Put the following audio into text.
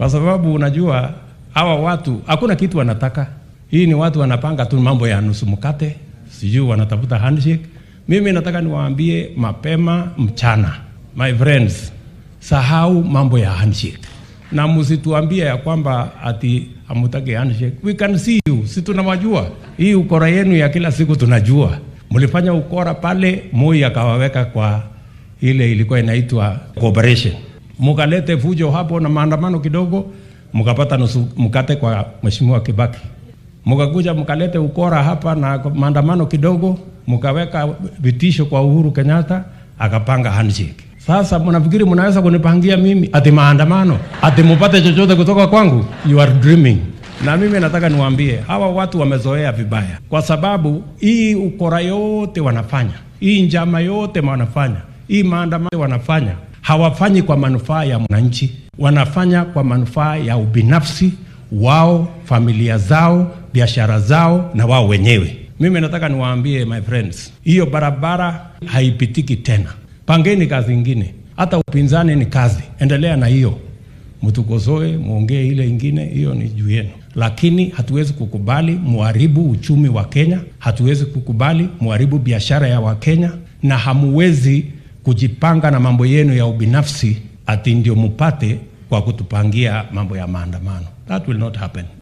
kwa sababu unajua hawa watu hakuna kitu wanataka. Hii ni watu wanapanga tu mambo ya nusu mkate, sijui wanatafuta handshake. Mimi nataka niwaambie mapema mchana, my friends, sahau mambo ya handshake na msituambie ya kwamba ati hamutaki handshake. We can see you, si tunawajua. Hii ukora yenu ya kila siku tunajua. Mlifanya ukora pale, Moi akawaweka kwa ile ilikuwa inaitwa cooperation, mukalete fujo hapo na maandamano kidogo, mukapata nusu mkate kwa mheshimiwa Kibaki, mukakuja mkalete ukora hapa na maandamano kidogo, mukaweka vitisho kwa Uhuru Kenyatta, akapanga handshake. Sasa mnafikiri mnaweza kunipangia mimi ati maandamano ati mupate chochote kutoka kwangu? You are dreaming. Na mimi nataka niwaambie hawa watu wamezoea vibaya, kwa sababu hii ukora yote wanafanya, hii njama yote wanafanya, hii maandamano wanafanya, hawafanyi kwa manufaa ya mwananchi, wanafanya kwa manufaa ya ubinafsi wao, familia zao, biashara zao na wao wenyewe. Mimi nataka niwaambie my friends, hiyo barabara haipitiki tena. Pangeni kazi ingine, hata upinzani ni kazi, endelea na hiyo, mtukosoe, muongee ile ingine, hiyo ni juu yenu, lakini hatuwezi kukubali muharibu uchumi wa Kenya, hatuwezi kukubali muharibu biashara ya Wakenya, na hamuwezi kujipanga na mambo yenu ya ubinafsi ati ndio mupate kwa kutupangia mambo ya maandamano. That will not happen.